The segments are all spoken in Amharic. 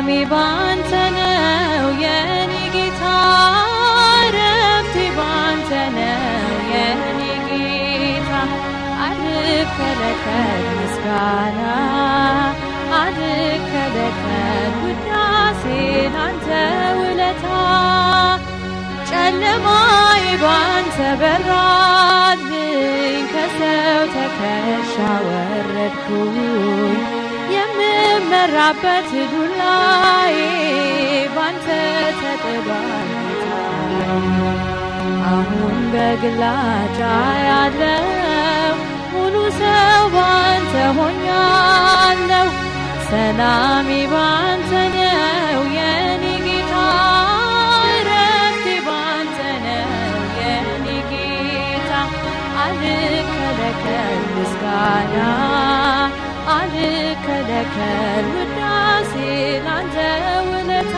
ሰላሜ ባንተ ነው የኔ ጌታ ረፍቴ ባንተ ነው የኔ ጌታ አልከለከል ምስጋና አልከለከል ውዳሴ ላንተ ውለታ ጨለማዬ ባንተ በራልኝ ከሰው ተከሻ ወረድኩኝ የምመራበት ዱላዬ ባንተ ተጥሏል አሁን በግላጫ ያለው ሙሉ ሰው ባንተ ሆኛለሁ ሰላሜ ባንተ ነው የኔ ጌታ ረፍቴ ባንተ ነው የኔ ጌታ አልከለከል ምስጋና አልከለከል ውዳሴ ላንተ ውለታ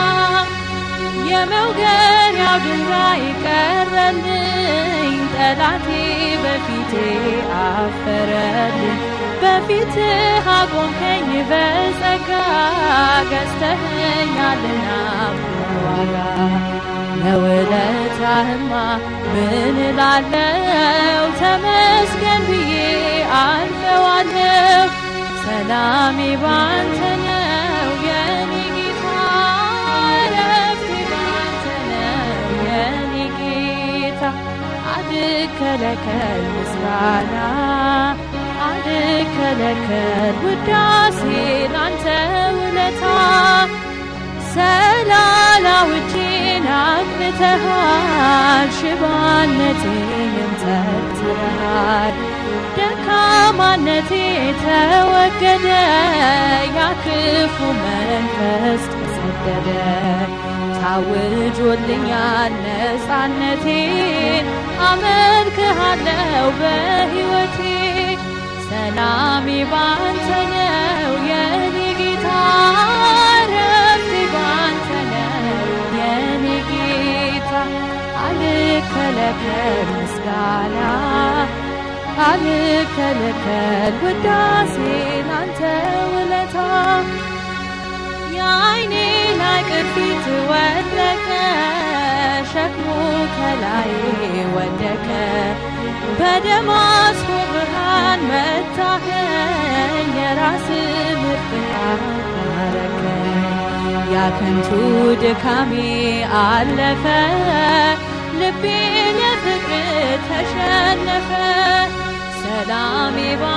የመውገሪያው ድንጋይ ቀረልኝ ጠላቴ በፊቴ አፈረልኝ በፊትህ አቆምከኝ በጸጋ ገዝተኸኛልና ዋጋ ለውለታህማ ምን እላለሁ ተመስገን ብዬ አልፈዋለሁ ሰላሜ ባንተ ነው የኔ ጌታ ረፍቴ ባንተ ነው የኔ ጌታ አልከለከል ምስጋና አልከለከል ውዳሴ ላንተ ውለታ ሰላላውጄን አቅንተሃል ሽባነቴን ተርትረሃል ደካማነቴ ተወገደ ያክፉ መንፈስ ተሰደደ ታውጆልኛል ነፃነቴ አመልክሃለው በሕይወቴ ሰላሜ ባንተ ነው የኔ ጌታ ረፍቴ ባንተ ነው የኔ ጌታ አልከለከል ምስጋና አልከለከል ውዳሴ ላንተ ውለታ የአይኔ ላይ ቅርፊት ወደቀ ሸክሙ ከላይ ወደቀ በደማስቆ ብርሃን መታኸኝ የራስ ምርጥ አረከኝ ያከንቱ ድካሜ አለፈ ልቤ ለፍቅር ተሸነፈ ሰላሜ ባ